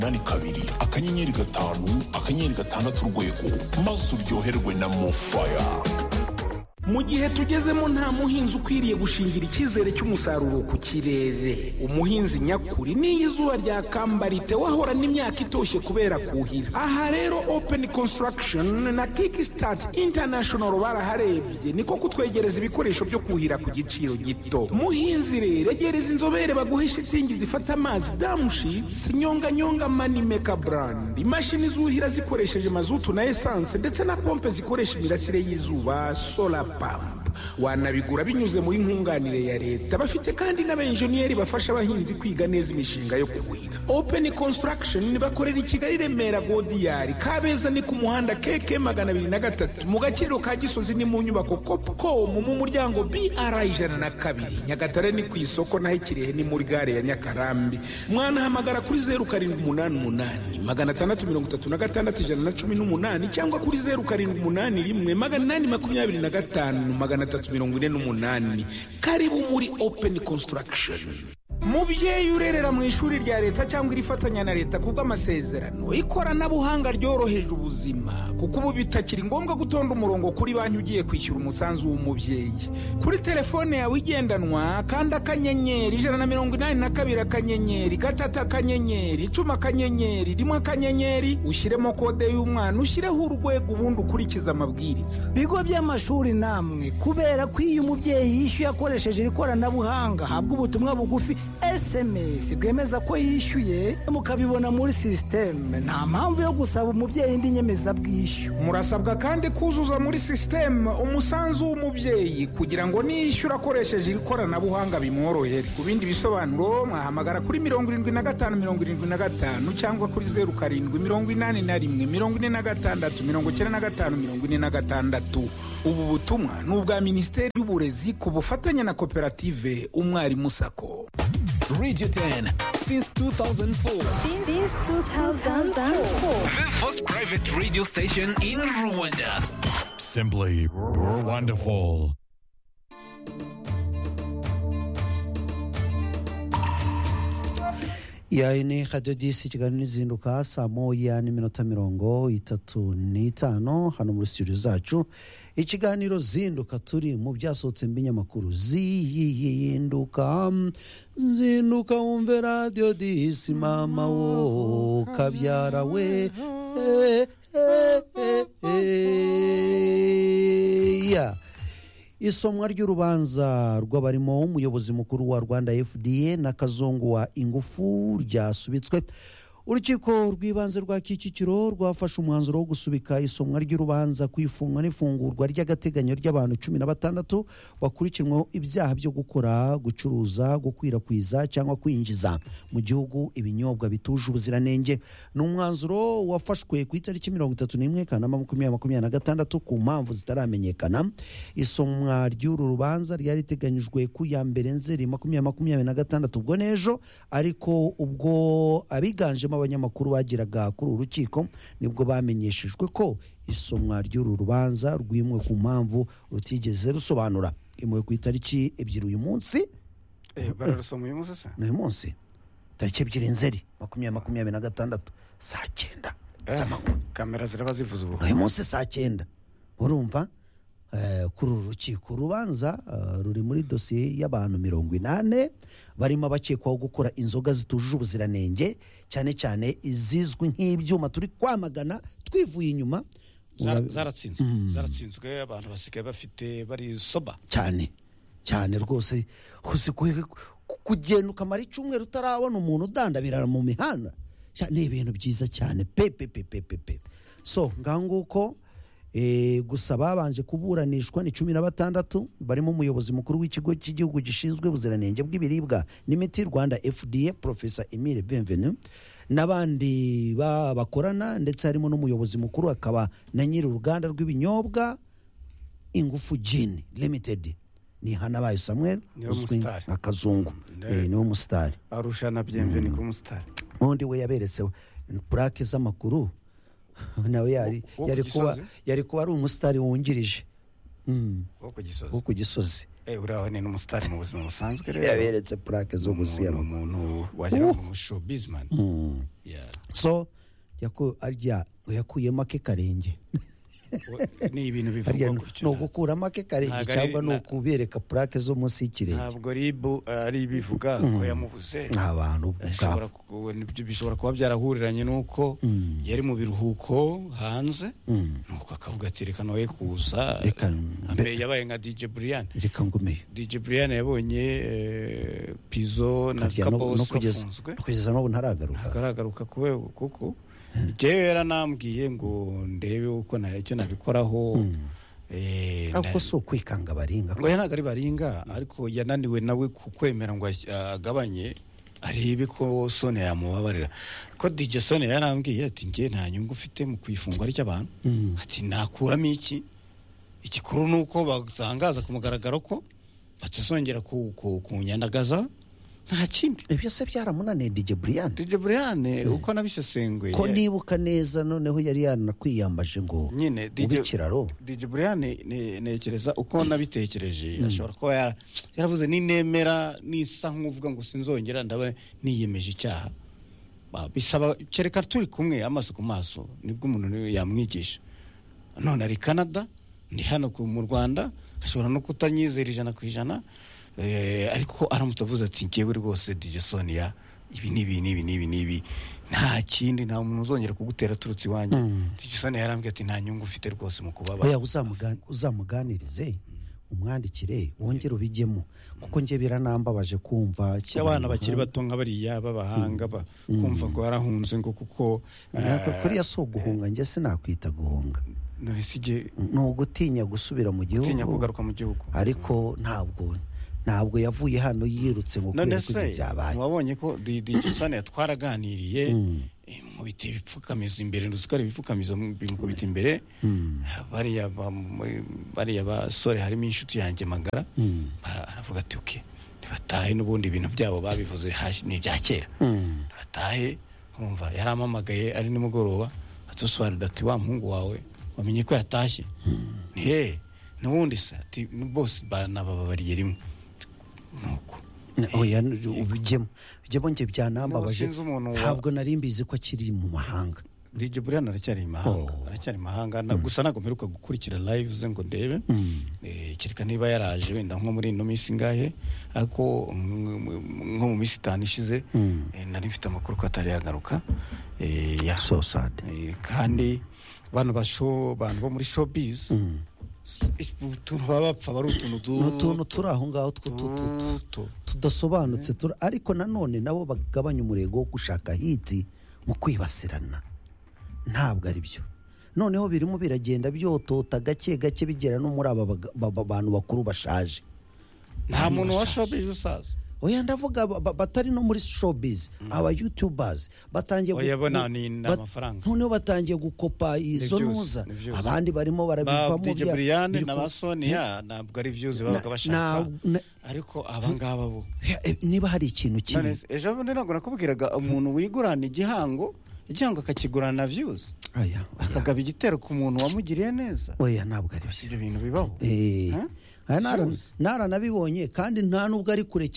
umunani kabiri akanyenyeri gatanu akanyenyeri gatandatu urwego maze uryoherwe na mofaya mu gihe tugezemo nta muhinzi ukwiriye gushingira icyizere cy'umusaruro ku kirere umuhinzi nyakuri n'iyo izuba ryakamba ritewe ahorana imyaka itoshye kubera kuhira aha rero open construction na kickstart international baraharebye niko kutwegereza ibikoresho byo kuhira ku giciro gito muhinzi rero egereza inzobere baguhe shitingi zifata amazi damushitsi nyonganyonga manimeka brand imashini zuhira zikoresheje mazutu na esanse ndetse na pompe zikoresha imirasire y'izuba solar pamp wanabigura binyuze muri nkunganire ya leta bafite kandi n'abenjeniyeri bafasha abahinzi kwiga neza imishinga yo kuhira open construction bakorera i kigali remera godiyari kabeza ni ku muhanda keke magana abiri na gatatu mu gaciro ka gisozi ni mu nyubako copcom mu muryango br ijana na kabiri nyagatare ni ku isoko naho ikirehe ni muri gare ya nyakarambi mwanahamagara kuri zeru karindwi umunani umunani magana atandatu mirongo itatu na gatandatu ijana na cumi n'umunani cyangwa kuri zeru karindwi umunani rimwe magana inani makumyabiri na gatanu magana atatu mirongo ine n'umunani karibu muri open construction mubyeyi urerera mu ishuri rya leta cyangwa irifatanya na leta kubw'amasezerano ikoranabuhanga ryoroheje ubuzima kuko ubu bitakiri ngombwa gutonda umurongo kuri banki ugiye kwishyura umusanzu w'umubyeyi kuri telefone yawe igendanwa kandi akanyenyeri ijana na mirongo inani na kabiri akanyenyeri gatatu akanyenyeri icumi akanyenyeri rimwe akanyenyeri ushyiremo kode y'umwana ushyireho urwego ubundi ukurikize amabwiriza bigo by'amashuri namwe kubera ko iyo umubyeyi yishyuye akoresheje iri koranabuhanga habwa ubutumwa bugufi esemesi bwemeza ko yishyuye mukabibona muri sisiteme nta mpamvu yo gusaba umubyeyi indi nyemezabwishyu murasabwa kandi kuzuza muri sisiteme umusanzu w'umubyeyi kugira ngo niyishyura akoresheje iri koranabuhanga bimworohere ku bindi bisobanuro mwahamagara kuri mirongo irindwi na gatanu mirongo irindwi na gatanu cyangwa kuri zeru karindwi mirongo inani na rimwe mirongo ine na gatandatu mirongo icyenda na gatanu mirongo ine na gatandatu ubu butumwa ni ubwa minisiteri y'uburezi ku bufatanye na koperative umwarimu sako Radio 10 since 2004. Since 2004. The first private radio station in Rwanda. Simply, you're wonderful. yayi ni hajya disi kigali n'izinduka saa moya n'iminota mirongo itatu n'itanu hano muri studio zacu ikiganiro zinduka turi mu byasohotse mu binyamakuru ziyihinduka zinduka wumve radiyo disi mama wo kabyara we eh, eh, eh, eh, yeah. isomwa ry'urubanza rw'abarimo umuyobozi mukuru wa rwanda fda na kazungu wa ingufu ryasubitswe urukiko rw'ibanze rwa kicukiro rwafashe umwanzuro wo gusubika isomwa ry'urubanza ku ifungwa n'ifungurwa ry'agateganyo ry'abantu cumi na batandatu bakurikiranweho ibyaha byo gukora gucuruza gukwirakwiza cyangwa kwinjiza mu gihugu ibinyobwa bituje ubuziranenge ni umwanzuro wafashwe ku itariki mirongo itatu n'imwe kanama makumyabiri makumyabiri na gatandatu ku mpamvu zitaramenyekana isomwa ry'uru rubanza ryari riteganyijwe ku ya mbere nzeri makumyabiri makumyabiri na gatandatu ubwo n'ejo ariko ubwo abiganje biganjemo abanyamakuru bageraga kuri uru rukiko nibwo bamenyeshejwe ko isomwa ry'uru rubanza rwimwe ku mpamvu rutigeze rusobanura imwe ku itariki ebyiri uyu munsi bararusoma uyu munsi se n'uyu munsi tariki ebyiri nzeri makumyabiri makumyabiri na gatandatu saa cyenda z'amanywa kamera ziraba zivuze ubu uyu munsi saa cyenda urumva eh, kuri uru rukiko urubanza eh, ruri muri dosiye y'abantu mirongo inane barimo abakekwaho gukora inzoga zitujuje ubuziranenge cyane cyane izizwi nk'ibyuma turi kwamagana twivuye inyuma Zara- zaratsinzwe zaratsinzwe abantu basigaye bafite barisoba cyane cyane rwose uzi ku- ku- kugenda ukamara icyumweru utarabona umuntu udandabira mu mihanda cya- ni ibintu byiza cyane pe pe pe pe pe pe so ngaho nguko eh, gusa babanje kuburanishwa ni cumi na batandatu barimo umuyobozi mukuru w'ikigo cy'igihugu gishinzwe ubuziranenge bw'ibiribwa n'imiti rwanda fda profesa emile benvenu n'abandi ba- bakorana ndetse harimo n'umuyobozi mukuru akaba na nyiri uruganda rw'ibinyobwa ingufu jini limited ni hanabaye samuel Niwe uzwi musitari. nka kazungu Eh, niwe musitari arushana byemve ni kumusitari undi we yaberetseho purake z'amakuru nawe yari Wo- wo ku yari kuba Gisozi? yari kuba ari umusitari wungirije Mm, wo ku gisozi wo ku gisozi Eh, uriya ni n'umusitari mu buzima busanzwe rero yaberetse purake zo Umuntu- gusiyama umuntu wagira ngo ni umushowbizman Yeah. so yaku- arya yakuyemo ake karenge We- ni ibintu harya bivugwa gutyo ni ugukuramo ake karenge Ntabwo ari- cyangwa ni na- ukubereka purake zo munsi y'ikirenge ntabwo ribu ari ibivuga ko yamubuze abantu ubwabo Ashobora ku- nibyo bishobora kuba byarahuriranye n'uko yari mu biruhuko hanze nuko akavuga ati reka noye kuza Reka Ambe- yabaye nka DJ Brian reka ngumeye DJ Brian yabonye eh, Pizzo na harya no- no Kabos kugeza bafunzwe no kugeza n'ubu ntaragaruka agaragaruka kubera kuko njyewe yaranambwiye ngo ndebe uko na- icyo nabikoraho eh, ako na- si ukwikanga baringa ngo ya ntabwo ari baringa ariko yananiwe nawe kukwemera ngo as- agabanye arebe ko sone yamubabarira ko dj sone yarambwiye ati njye nta nyungu mfite mu kwifungwa ry'abantu ati nakuramo iki igikuru ni uko batangaza ku mugaragaro ko batazongera ku- ku- kunyandagaza nta kindi ibyo se byaramunaniye dj brian dj brian uko nabisesenguye ko ndibuka neza noneho yari yanakwiyambaje ngo nyine ube ikiraro DJ Brian ne- ne- nekereza uko nabitekereje ashobora kuba yara- yaravuze ninemera nisa nk'uvuga ngo sinzongera ndaba niyemeje icyaha Ba- bisaba kereka turi kumwe amaso ku maso nibwo umuntu niwe yamwigisha none ari Canada ndi hano ku- mu Rwanda ashobora no kutanyizera ijana ku ijana eh, ariko aramutse avuze ati njyewe rwose DJ Sonia ibi n'ibi n'ibi n'ibi n'ibi nta kindi nta muntu uzongera kugutera aturutse iwanjye DJ Sonia yarambwiye ati nta nyungu ufite rwose mu kubaba oya uzamugan- uzamuganirize umwandikire wongere ubijyemo kuko njye biranambabaje kumva Icyo abana bakiri bato nka bariya b'abahanga ba- kumva ngo warahunze ngo kuko ntabwo kuriya si uguhunga njye sinakwita guhunga norisige ni ugutinya gusubira mu utinya gihugu kugaruka mu gihugu ariko ntabwo ntabwo yavuye hano yirutse ngo kubera none ko ibyo se byabaye wabonye ko digisane twaraganiriye mu biti ibipfukamizo imbere nduzikora ibipfukamizo mu- bimukubita imbere bariya ba- muri- bariya basore harimo inshuti yanjye magara Ba- aravuga ati uke ntibatahe n'ubundi ibintu byabo babivuze hashi- ni ibya kera ntibatahe wumva yarampamagaye ari nimugoroba atusobanurira ati wa muhungu wawe wamenye ko yatashye ni he n'ubundi se ati bose banabababariye rimwe nuko oya ubijyemo bijyemo njye byanambabaje N'ubu sinzi umuntu wa- ntabwo nari mbizi ko akiri mu mahanga DJ Brian aracyari i mahanga aracyari i mahanga na- gusa ntabwo mperuka gukurikira live ze ngo ndebe Eh, kereka niba yaraje wenda nko muri ino minsi ingahe ariko mm, mm, nko mu minsi itanu ishize eh, nari mfite amakuru ko atari yagaruka Eh, ya- so sad Eh, kandi bano basho bantu bo muri showbiz is- utuntu baba bapfa bari utuntu ni du- utuntu turi aho ngaho two duto tudasobanutse tura- ariko nanone nabo bagabanya umurego wo gushaka hiti mu kwibasirana ntabwo ari byo noneho birimo biragenda byotota gake gake bigera no muri aba baga- ba- ba- bantu bakuru bashaje nta muntu wa showbiz usaza oya ndavuga ba- ba- batari no muri showbiz aba youtubers batangiye gu- Oya, bo nta- ni- ni bat- amafaranga. noneho batangiye gukopa izo byose, nuza ni byose. abandi barimo ba barabivamo DJ bya- Brian biri na ku- ba Sonia ntabwo ari views Na- babaga bashaka na- na- ariko abangaba bo Eh, niba hari ikintu kimwe None se, ejo bundi ntabwo nakubwiraga umuntu wigurana igihango igihango akakigurana na views Aya, oya. akagaba igitero ku muntu wamugiriye neza oya ntabwo ari byo ibyo bintu bibaho Eh, Huh? aya nara- naranabibonye kandi nta nubwo ari kurekera